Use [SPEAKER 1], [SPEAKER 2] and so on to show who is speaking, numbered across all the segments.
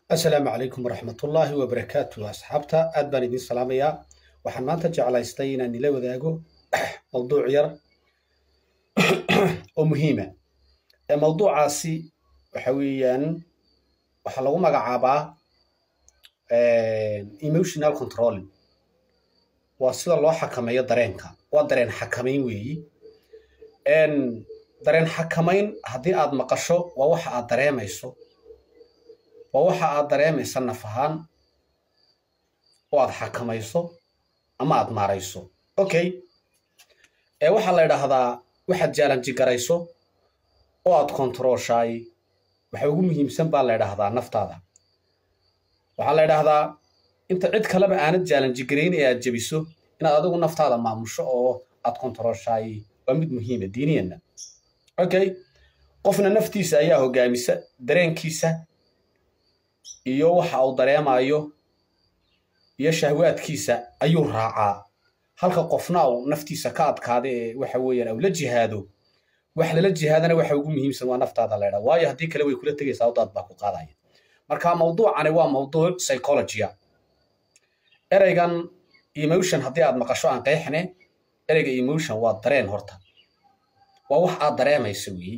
[SPEAKER 1] asalaamu calaykum waraxmatullaahi wabarakaatu asxaabta aad baan idiin salaamayaa waxaan maanta jeclaystay inaan ila wadaago mawduuc yar oo muhiima mawduucaasi waxa weeyaan waxaa lagu magacaabaa emotional controlling waa sida loo xakameeyo dareenka waa dareen xakamayn weeyi dareen xakamayn haddii aad maqasho waa waxa aad dareemayso waa waxa aad dareemaysa naf ahaan oo aad xakamayso ama aad maarayso okay ee waxaa la idhaahdaa waxaad jaalanji garayso oo aad kontarooshaay waxa ugu muhiimsan baa la idhaahdaa naftaada waxaa la idhaahdaa inta cid kaleba aanad jaalanji garayn ee aad jebiso inaad adigu naftaada maamusho oo aad kontarooshaay waa mid muhiima diiniyana okay qofna naftiisa ayaa hogaamisa dareenkiisa iyo waxa uu dareemayo iyo shahwaadkiisa ayuu raacaa halka qofna uu naftiisa ka adkaada ee waxa weeyaan au la jihaado wax lala jihaadana waxa ugu muhiimsan waa naftaada la idhaa waayo haddii kale way kula tegaysaa daad baa ku qaadaya marka mawduucani waa mawduuc psychologia ereygan emotion haddii aad maqasho aan qeexne ereyga emotion waa dareen horta waa wax aad dareemayso weyi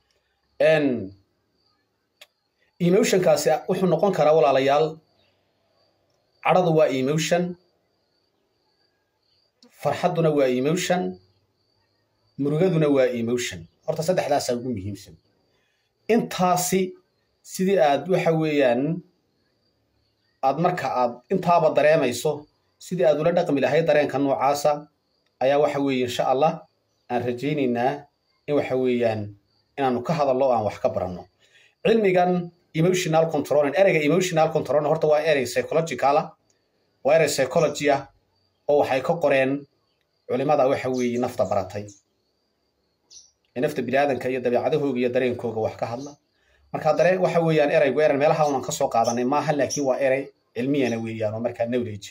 [SPEAKER 1] emotionkaasi wuxuu noqon karaa walaalayaal cadhadu waa emotion farxadduna waa emotion murugaduna waa emotion horta saddexdaasaa ugu muhiimsan intaasi sidii aad waxa weeyaan aad marka aad intaaba dareemayso sidii aad ula dhaqmi lahayd dareenka noocaasa ayaa waxa weeye insha allah aan rajaynaynaa in waxa weeyaan inaanu ka hadallo o aan wax ka baranno cilmigan emotional controlling ereyga emotional controlling horta waa erey psychologicala waa erey psychology ah oo waxay ka qoreen culimada waxa weeye nafta baratay ee nafta biniaadanka iyo dabeecadahooga iyo dareenkooga wax ka hadla marka dareen waxa weeyaan ereygu erey meelaha unan ka soo qaadanay maaha laakiin waa erey cilmiyana weeyaan oo markaa knowledge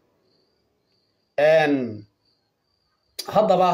[SPEAKER 1] haddaba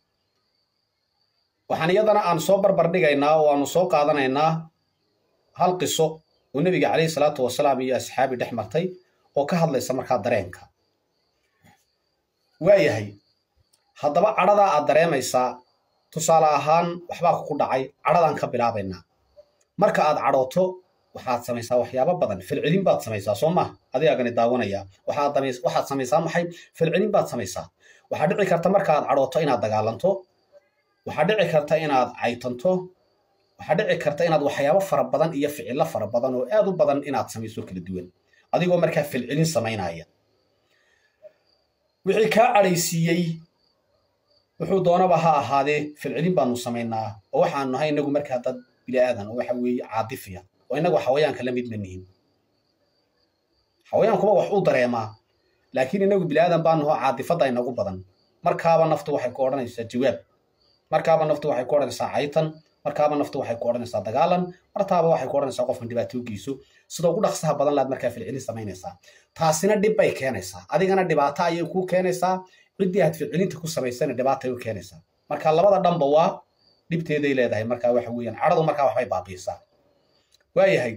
[SPEAKER 1] waxaan iyadana aan soo barbar dhigaynaa oo aanu soo qaadanaynaa hal qiso oo nebiga calayhi salaatu wasalaam iyo asxaabi dhex martay oo ka hadlaysa markaa dareenka waayahay haddaba cadhadaa aad dareemaysaa tusaale ahaan waxbaa ku dhacay cadhadaan ka bilaabaynaa marka aad cadhooto waxaad samaysaa waxyaabo badan filcelin baad samaysaa soo maha adigaagani daawanaya waxaad samaysaa maxay filcelin baad samaysaa waxaa dhici karta marka aad cadhooto inaad dagaalanto waxaa dhici karta inaad caytanto waxaa dhici karta inaad waxyaabo fara badan iyo ficillo fara badan oo aad u badan inaad samayso kala duwan adigoo markaa filcelin samaynaya wixii kaa cadhaysiiyey wuxuu doonaba ha ahaadee filcelin baanu samaynaa oo waxaanu nahay inagu markaa dad bini'aadan oo waxa weeye caadifiya oo inagu xawayaanka la mid ma nihin xawayaankuba wax u dareemaa laakiin inagu bini'aadan baa nahoo caadifadda inagu badan markaaba naftu waxay ku odhanaysaa jawaab markaaba naftu waxay ku odhanaysaa caytan markaaba naftu waxay ku odhanaysaa dagaalan martaaba waxay ku odhanaysaa qofkan dhibaato geyso sida ugu dhaqsaha badan laad markaa filcelin samaynaysaa taasina dhib bay keenaysaa adigana dhibaato ayay kuu keenaysaa ciddii aad filcelinta ku samaysana dhibaatay u keenaysaa marka labada dhanba waa dhibteeday leedahay markaa waxa weeyaan cadhadu markaa waxbay baabiisaa waayahay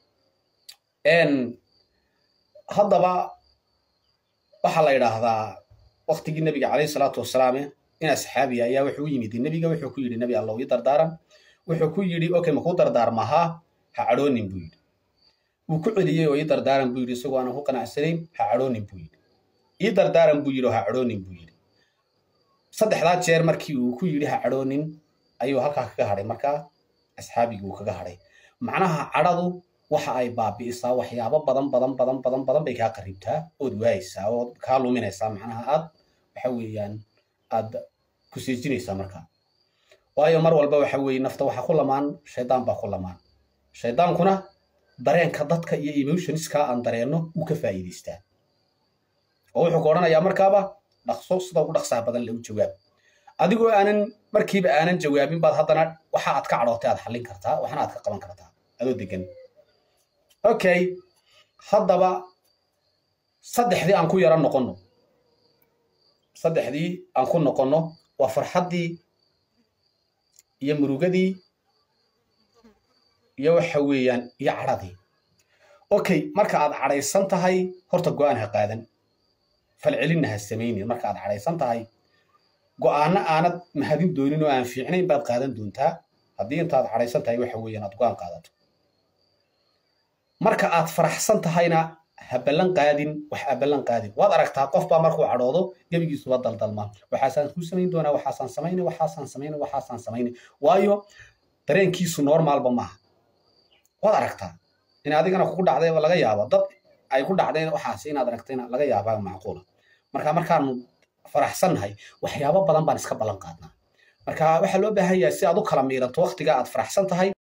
[SPEAKER 1] haddaba waxaa la idhaahdaa waktigii nebiga calayhi salaatu wasalaame in asxaabiya ayaa wuxuu u yimid nebiga wuxuu ku yidhi nebi allow ii dardaaran wuxuu ku yidhi okay makuu dardaarmahaa ha cadhoonin buu yidhi wuu ku celiyey oo ii dardaaran buu yidhi isagoo aanan ku qanacsanayn ha cadhoonin buu yidhi ii dardaaran buu yidhi oo ha cadhoonin buu yidhi saddexdaa jeer markii uu ku yidhi ha cadhoonin ayuu halkaa kaga hadhay markaa asxaabigii uu kaga hadhay macnaha cadhadu waxa ay baabi'isaa waxyaabo badan badan badan badan badan bay kaa qaribtaa ood waayaysaa ood kaa luminaysaa macnaha aad waxa weeyaan aad ku siijinaysaa markaa waayo mar walba waxa weeye nafta waxa ku lamaan shaydaan baa ku lamaan shaydaankuna dareenka dadka iyo emotionskaa aan dareenno wuu ka faa'iidaystaa oo wuxuu ku odhanayaa markaaba dhaqso sida ugu dhaqsaha badan lagu jawaab adigoo aanan markiiba aanan jawaabin baad haddana waxa aad ka cadhootay aad xallin kartaa waxna aad ka qaban kartaa adoo degan okay haddaba saddexdii aan ku yaro noqonno saddexdii aan ku noqonno waa farxaddii iyo murugadii iyo waxa weeyaan iyo cadhadii okay marka aad cadhaysan tahay horta go-aan ha qaadan falcelinna ha samaynin marka aad cadhaysan tahay go-aanno aanad mahadin doonin oo aan fiicnayn baad qaadan doontaa haddii intaad cadhaysan tahay waxa weeyaan aad go-aan qaadato marka aad faraxsan tahayna ha ballan qaadin wax ha ballan qaadin waad aragtaa qof baa markuu cadhoodo gebigiisuba daldalmaa waxaasaan ku samayn doonaa waxaasaan samaynay waxaasaan samaynay waxaasaan samaynay waayo dareenkiisu normaalba maaha waad aragtaa in adigana kugu dhacday laga yaabo dad ay ku dhacdeen waxaas inaad aragtayna laga yaabaa macquula marka markaanu faraxsannahay waxyaabo badan baan iska ballan qaadnaa marka waxaa loo baahan yahay si aad u kala miiranto waktiga aad faraxsan tahay